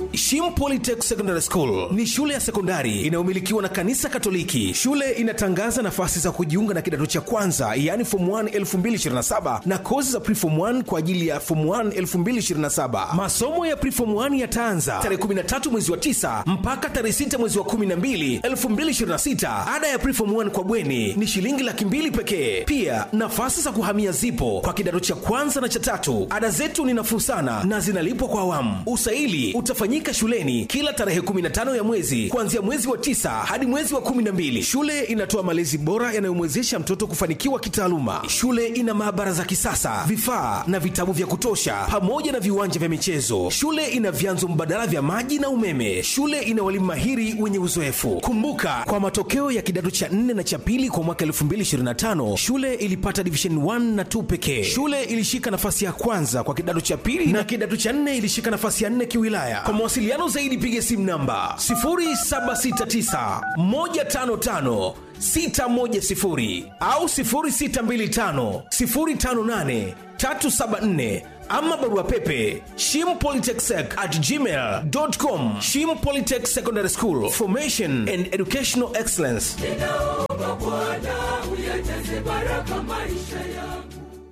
Shim Polytech Secondary School ni shule ya sekondari inayomilikiwa na kanisa Katoliki. Shule inatangaza nafasi za kujiunga na kidato cha kwanza, yaani form 1 2027 na kozi za preform 1 kwa ajili ya form 1 2027. Masomo ya preform 1 yataanza tarehe 13 mwezi wa 9 mpaka tarehe 6 mwezi wa 12 2026. Ada ya preform 1 kwa bweni ni shilingi laki mbili pekee. Pia nafasi za kuhamia zipo kwa kidato cha kwanza na cha tatu. Ada zetu ni nafuu sana na zinalipwa kwa awamu. Usaili utafanyika shuleni kila tarehe 15 ya mwezi kuanzia mwezi wa tisa hadi mwezi wa 12. Shule inatoa malezi bora yanayomwezesha mtoto kufanikiwa kitaaluma. Shule ina maabara za kisasa, vifaa na vitabu vya kutosha, pamoja na viwanja vya michezo. Shule ina vyanzo mbadala vya maji na umeme. Shule ina walimu mahiri wenye uzoefu. Kumbuka, kwa matokeo ya kidato cha 4 na cha pili kwa mwaka 2025 shule ilipata division 1 na 2 pekee. Shule ilishika nafasi ya kwanza kwa kidato cha pili na kidato cha 4 ilishika nafasi ya 4 kiwilaya. Kwa mawasiliano zaidi piga simu namba 0769 155 610 au 0625 058 374 ama barua pepe shimpolytechsec at gmail.com shim polytech secondary school formation and educational excellence ninaomba Bwana uyajaze baraka maisha yangu.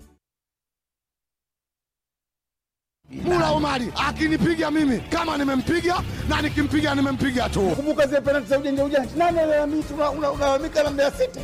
Mula Omari akinipiga mimi kama nimempiga na nikimpiga nimempiga tu. Kumbuka zile penalti za ujanja ujanja, nani alalamika? Unalalamika na Mbeya City.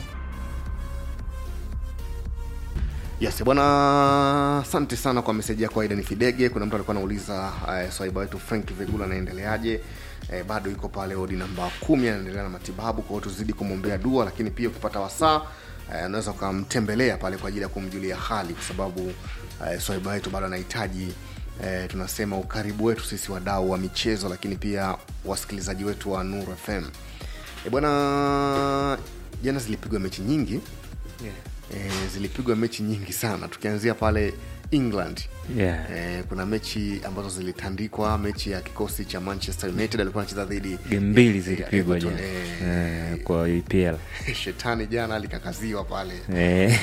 Yes, bwana, asante sana kwa meseji yako Aida ni Fidege. Kuna mtu alikuwa anauliza uh, swaiba wetu Frank Vegula anaendeleaje? Eh, bado yuko pale odi namba kumi, anaendelea na matibabu, kwa hiyo tuzidi kumwombea dua, lakini pia ukipata wasaa eh, unaweza ukamtembelea pale kwa ajili ya kumjulia hali, kwa sababu eh, swaiba wetu bado anahitaji eh, tunasema ukaribu wetu sisi wadau wa michezo, lakini pia wasikilizaji wetu wa Nuru FM. Eh, bwana, jana zilipigwa mechi nyingi Yeah. e, zilipigwa mechi nyingi sana tukianzia pale england Yeah. e, kuna mechi ambazo zilitandikwa mechi ya kikosi cha manchester united alikuwa anacheza dhidi game mbili ya zilipigwa Everton. jana Eh, eh, kwa EPL shetani jana alikakaziwa pale Eh,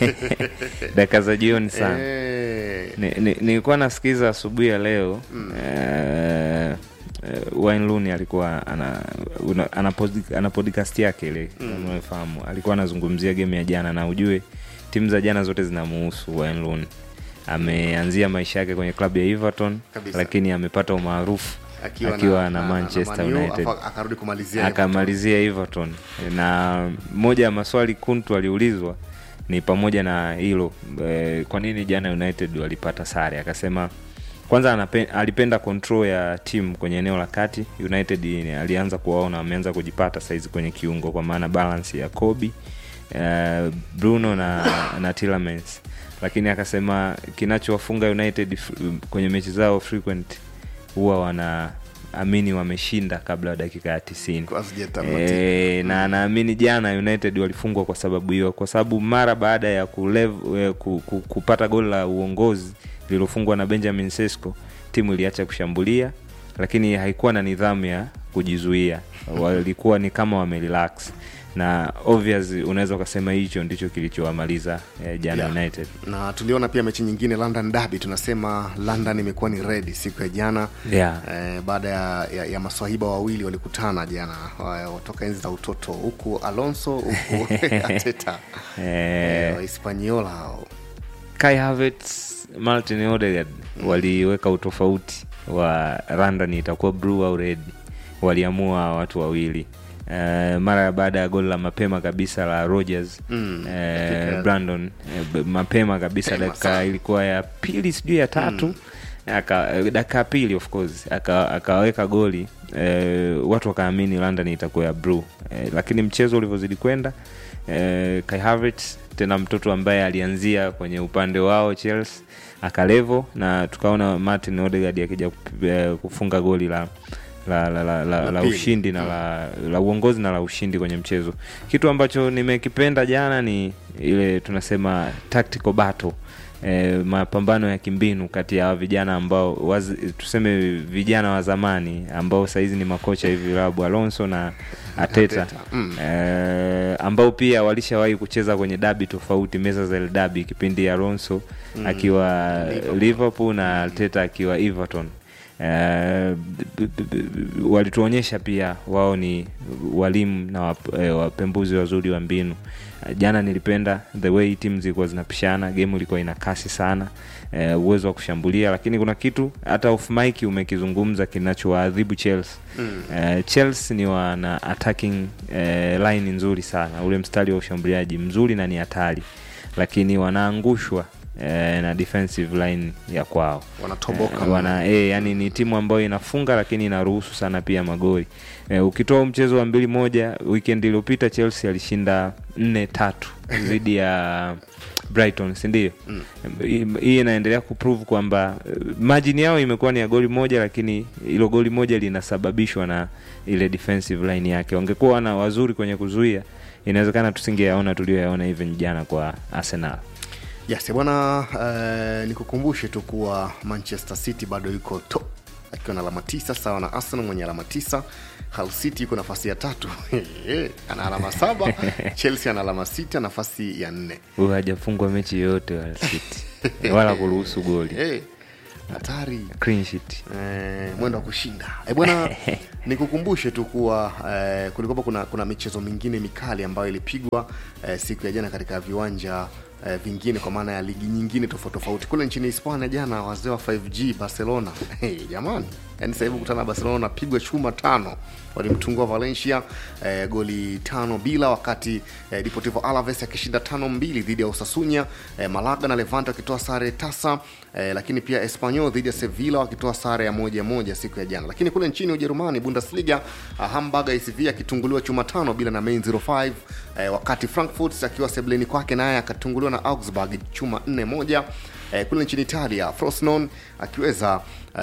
dakika za jioni sana Eh, Ni- ni- nilikuwa nasikiza asubuhi ya leo eh, eh, Wayne Rooney alikuwa ana, una, ana, pod- ana podcast yake ile mm. unaofahamu alikuwa anazungumzia game ya jana na ujue timu za jana zote zinamuhusu Wayne Rooney ameanzia maisha yake kwenye klabu ya Everton Kabisa. lakini amepata umaarufu akiwa, akiwa na, Manchester Man U, United afa- akarudi kumalizia akamalizia Everton na moja ya maswali kuntu aliulizwa ni pamoja na hilo e, kwa nini jana United walipata sare akasema kwanza anape, alipenda control ya timu kwenye eneo la kati United ni- alianza kuwaona wameanza kujipata saizi kwenye kiungo kwa maana balance ya Kobe uh, Bruno na, na Tielemans lakini akasema kinachowafunga United f- kwenye mechi zao frequent huwa wanaamini wameshinda kabla ya dakika ya tisini Hazijatamatika. e, na naamini jana United walifungwa kwa sababu hiyo, kwa sababu mara baada ya kulev, eh, ku, ku, kupata goli la uongozi lililofungwa na Benjamin Sesko, timu iliacha kushambulia, lakini haikuwa na nidhamu ya kujizuia, walikuwa ni kama wamerelax na obvious, unaweza ukasema hicho ndicho kilichowamaliza eh, jana Yeah. United. na tuliona pia mechi nyingine london derby tunasema london imekuwa ni red siku ya jana Yeah. eh, baada ya, ya, ya maswahiba wawili walikutana jana wa- watoka enzi za utoto huku alonso huku ateta eh, wahispaniola hao Kai Havertz, Martin Odegaard waliweka utofauti wa London itakuwa blue au red, waliamua watu wawili Uh, mara baada ya goli la mapema kabisa la Rogers Mm, eh, dakika- Brandon eh, b- mapema kabisa Mapema dakika sana. ilikuwa ya pili sijui ya tatu aka eh, dakika ya pili of course aka- akaweka goli eh, watu wakaamini London itakuwa ya blue eh, lakini mchezo ulivyozidi kwenda eh, Kai Havertz tena mtoto ambaye alianzia kwenye upande wao Chelsea akalevo na tukaona Martin Odegaard akija kup- eh, kufunga goli la la, la, la, la, La la pili. ushindi na la, la uongozi na la ushindi kwenye mchezo kitu ambacho nimekipenda jana ni ile tunasema tactical battle E, mapambano ya kimbinu kati ya hawa vijana ambao wazi, tuseme vijana wa zamani ambao sahizi ni makocha hivi Rabu Alonso na Ateta, Arteta, mm. e, ambao pia walishawahi kucheza kwenye dabi tofauti meza za El dabi kipindi Alonso akiwa Liverpool. na Arteta akiwa Everton. Uh, b- b- b- walituonyesha pia wao ni walimu na wap, eh, wapembuzi wazuri wa mbinu jana nilipenda the way timu zilikuwa zinapishana game ilikuwa ina kasi sana eh, uwezo wa kushambulia lakini kuna kitu hata off mic umekizungumza kinachowaadhibu chelsea mm. eh, chelsea ni wana attacking eh, line nzuri sana ule mstari wa ushambuliaji mzuri na ni hatari lakini wanaangushwa eh, na defensive line ya kwao Wanatoboka eh, wana, eh, yani ni timu ambayo inafunga lakini inaruhusu sana pia magoli eh, ukitoa mchezo wa mbili moja weekend iliyopita chelsea alishinda nne tatu dhidi ya brighton sindio mm. hii inaendelea kuprove kwamba eh, margin yao imekuwa ni ya goli moja lakini ilo goli moja linasababishwa na ile defensive line yake wangekuwa wana wazuri kwenye kuzuia inawezekana tusingeyaona tulioyaona even jana kwa arsenal yes bwana uh, nikukumbushe tu kuwa manchester city bado yuko top akiwa na alama tisa sawa na arsenal mwenye alama tisa Hull city yuko nafasi ya tatu ana alama saba chelsea ana alama sita nafasi ya nne huyu hajafungwa mechi yoyote wala city wala kuruhusu goli Eh, hatari clean sheet Eh, mwendo wa kushinda e bwana nikukumbushe tu kuwa eh, kulikuwa kuna, kuna michezo mingine mikali ambayo ilipigwa eh, siku ya jana katika viwanja eh, vingine kwa maana ya ligi nyingine tofauti tofauti kule nchini hispania jana wazee wa 5g barcelona hey, jamani yani sasa hivi kutana na barcelona napigwa chuma tano walimtungua valencia eh, goli tano bila wakati eh, deportivo alaves akishinda tano mbili dhidi ya usasunya eh, malaga na levante wakitoa sare tasa eh, lakini pia espanyol dhidi ya sevilla wakitoa sare ya moja moja siku ya jana lakini kule nchini ujerumani bundesliga uh, hamburg acv akitunguliwa chuma tano bila na main 05 eh, wakati frankfurt akiwa sebleni kwake naye akatunguliwa na augsburg chuma 4 moja eh, kule nchini italia frosnon akiweza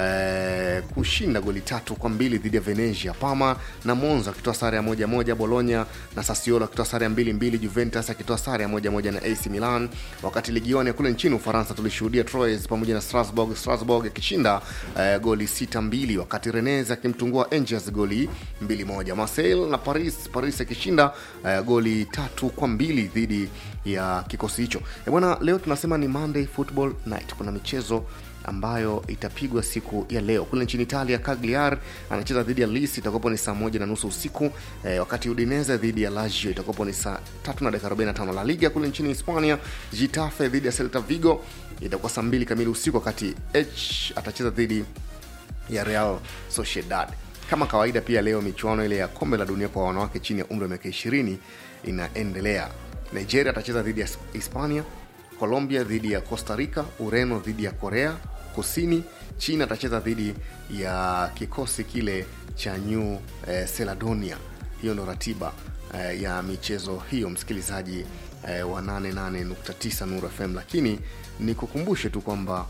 eh, kushinda goli tatu kwa mbili dhidi ya venezia pama na monza akitoa sare ya moja moja bologna na sasiolo akitoa sare ya mbili mbili juventus akitoa sare ya moja moja na ac milan wakati ligioni ya kule nchini ufaransa tulishuhudia troyes pamoja na strasbourg strasbourg akishinda eh, goli sita mbili wakati renes akimtungua angels goli mbili moja marseille na paris paris akishinda eh, goli tatu kwa mbili dhidi ya kikosi hicho Eh, bwana leo tunasema ni monday football night kuna michezo ambayo itapigwa siku ya leo kule nchini italia cagliar anacheza dhidi ya lis itakuwapo ni saa moja na nusu usiku eh, wakati udineze dhidi ya lazio itakuwapo ni saa tatu na dakika 45 la liga kule nchini hispania gitafe dhidi ya celta vigo itakuwa saa mbili kamili usiku wakati h atacheza dhidi ya real sociedad kama kawaida pia leo michuano ile ya kombe la dunia kwa wanawake chini ya umri wa miaka 20 inaendelea nigeria atacheza dhidi ya hispania colombia dhidi ya costa rica ureno dhidi ya korea kusini china atacheza dhidi ya kikosi kile cha new eh, seladonia hiyo ndo ratiba eh, ya michezo hiyo msikilizaji eh, wa 88.9 nuru fm lakini nikukumbushe tu kwamba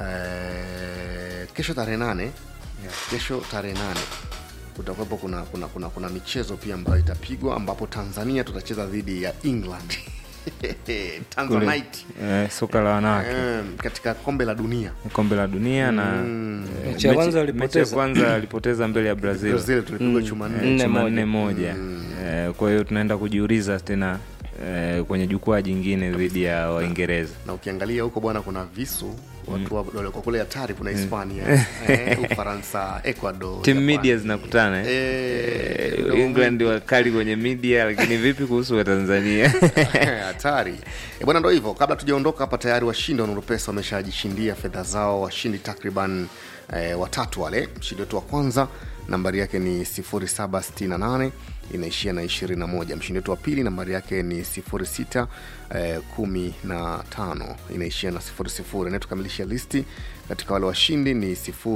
eh, kesho tarehe nane kesho tarehe nane kutakuwepo kuna, kuna, kuna, kuna michezo pia ambayo itapigwa ambapo tanzania tutacheza dhidi ya england Kule, tanzanite eh, soka la wanawake Em, katika kombe la dunia kombe la dunia na eh, Mechi ya kwanza mechi ya walipoteza. kwanza alipoteza mbele ya brazil brazil tulipigwa chuma Eh, nne Nne chuma moja. nne moja Eh, kwa hiyo tunaenda kujiuliza tena eh, kwenye jukwaa jingine dhidi ya waingereza na ukiangalia huko bwana kuna visu watu wa- walikuwa kule hatari kuna hispania eh, ufaransa ecuador tim Japan. media zinakutana eh? Eh, Eh, england wakali kwenye media lakini vipi kuhusu watanzania hatari e bwana ndo hivyo kabla tujaondoka hapa tayari washindi wa nurupesa wameshajishindia fedha zao washindi takriban eh, watatu wale mshindi wetu wa kwanza nambari yake ni 768 inaishia na 21 mshindi wetu wa pili nambari yake ni 06 eh, 15 inaishia na 00 inayetukamilisha listi katika wale washindi ni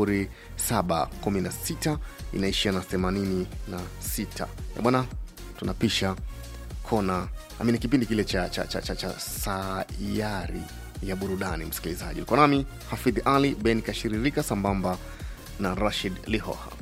0716 inaishia na 86 E bwana tunapisha kona amini kipindi kile cha, cha, cha, cha, cha sayari ya burudani msikilizaji ulikuwa nami hafidhi ali ben kashiririka sambamba na rashid lihoha